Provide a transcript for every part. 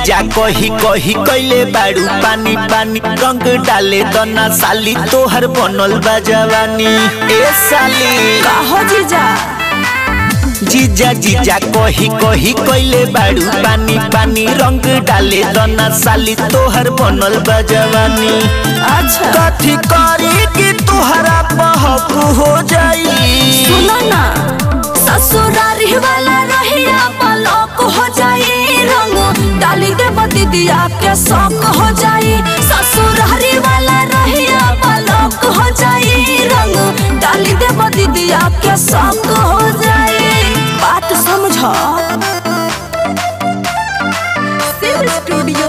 जीजा कही कही कैले बाड़ू पानी पानी रंग डाले दना साली तोहर बनल बा जवानी ए साली कहो जीजा जीजा जीजा कही कही कैले बाड़ू पानी पानी रंग डाले दना साली तोहर बनल बा जवानी अच्छा कथी करी कि तुहरा बहक हो जाई सुनो ना ससुरारी वाला रहिया पलक हो जाई रंग डाली दे दीदिया के शौक हो जाई ससुरारी वाला रहिया पलक हो जाई रंग डाली दे दीदिया के शौक हो जाई बात समझ शिव स्टूडियो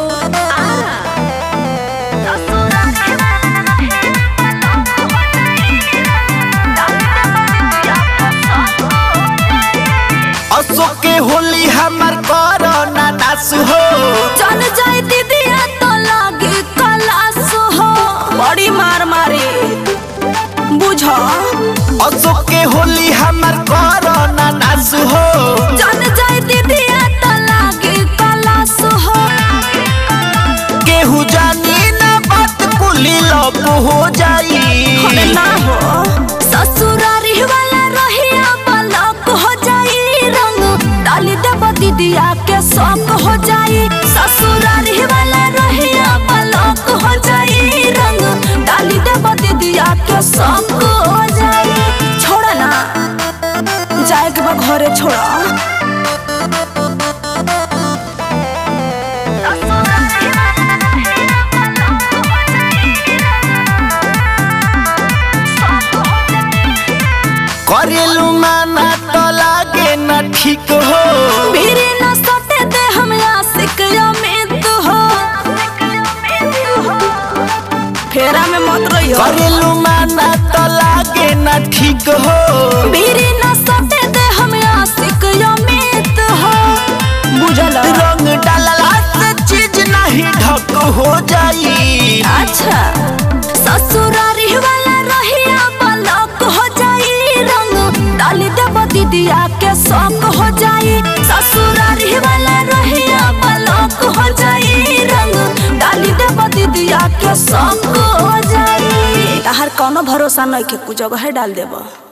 अशोक के होली हमर कोरोना नास हो चल जाए दीदिया तो लागे कलास हो बड़ी मार मारे बुझो अशोक के होली हमर कोरोना नास हो चल जाए दीदिया तो लागे कलास हो केहू जानी ना बात कुली लब हो जाई अरे ना हो ससुरारी वाला रहिया पलक हो जाई रंग डाली दे दीदिया के शौक हो जाई ससुरारी वाला रहिया पलक हो जाई रंग डाली दे दीदिया के शौक हो जाई छोड़ा ना जाए के बा घरे छोड़ा करेलू माना तो लागे ना ठीक हो मेरे न सटे दे हम आशिक अमित हो फेरा में मत रहियो करेलू माना तो लागे ना ठीक हो मेरे न सटे दे हम आशिक अमित हो बुझल रंग डालला से चीज नहीं ढक हो जाई अच्छा ससुरारी वाला रहिया पलक हो जाई रंग डाली दे दीदिया के शौक हो जाई ससुरारी वाला रहिया पलक हो जाई रंग डाली दे दीदिया के शौक हो जाई तहार कोनो भरोसा नहीं के कुछ जगह डाल देबो